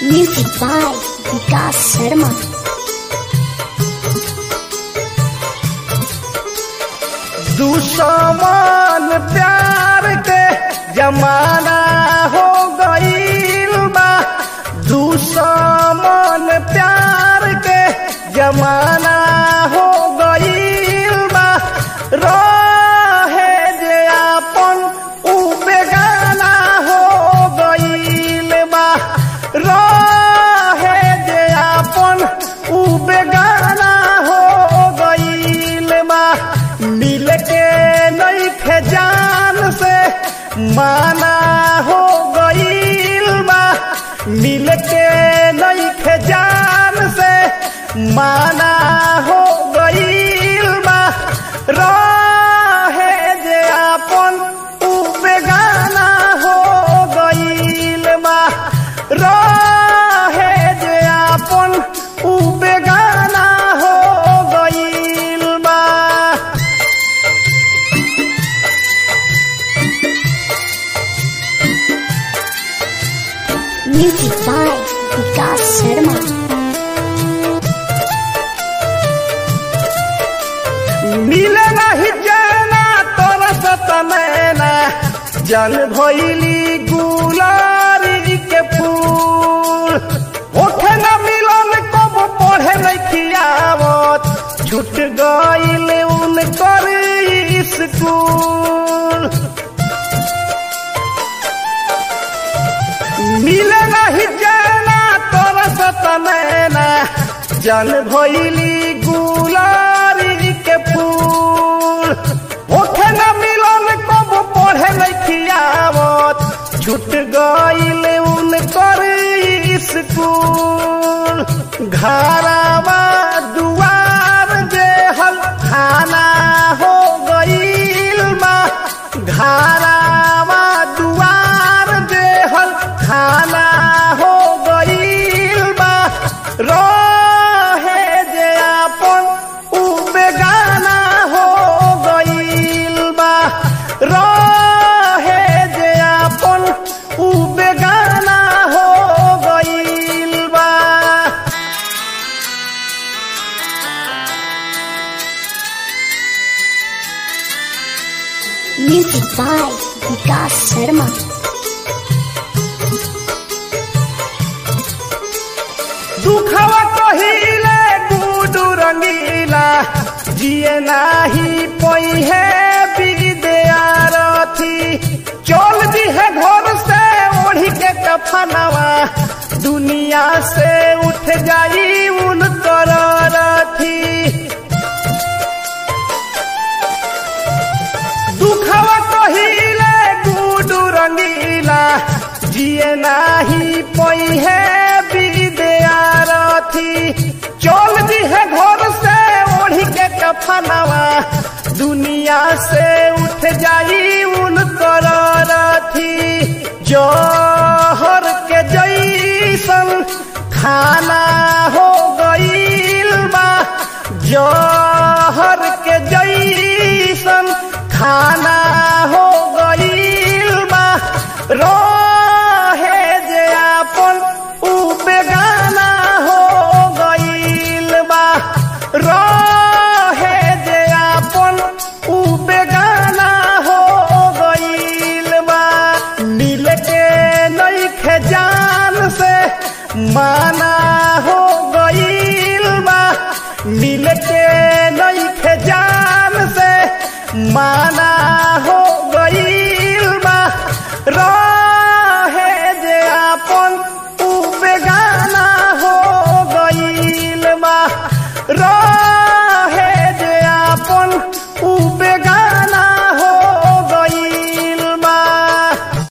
Music by Vikas Sharma. दुश्मन प्यार के जमाना हो गईल बा दुश्मन प्यार के जमाना हो गईल बा रहे जे आपन उ बेगाना हो गईल बा रहे जे आपन उ बेगाना हो गईल बा मिल के नहीं थे जान से माना हो गईल बा मिल के नहीं थे जान से माना हो गईल बा रहे जे आपन उ बेगाना हो गईल बा रहे जे आपन उ बेगाना हो गईल बा Music by Vikas Sharma. मिले नहीं जाना तोरा सतमैना जल भइली गुलारी के फूल ओठे न मिलन कब पढ़े नहीं खियावत छूट गईल उन कर स्कूल मिले नहीं जाना तोरा सतमैना जल भइली गुलारी के फूल ओठे न मिलन कब पढ़े नहीं खियावत छूट गईल उन कर स्कूल घरवा दुआर जे हल खाना हो गईल बा घरवा दुआर जे हल खाना हो गईल बा रहे जे आपन उ बेगाना हो गईल बा रहे जे आपन उ बेगाना हो गईल बा Music by Vikas Sharma. दुखवा कहिले गुडू रंगीला जिए नाही पहिए विद्यारथी चल दी है घर से ओढ़ी के कफनवा दुनिया से उठ जाई उन रथी दुखवा कहिले गुडू रंगीला जिए नाही पहिए विद्यारथी चल दी है घर से ओढ़ी के कफनवा दुनिया से उठ जाई उन रथी जहर के जैसन खाना हो गईल बा जहर के जैसन खाना हो गईल बा रहे जे आपन उ बेगाना हो गईल बा रहे जे आपन उ बेगाना हो गईल बा मिल के नहीं खे जान से माना हो गईल बा मिल के नहीं खे जान से माना हो गईल बा रा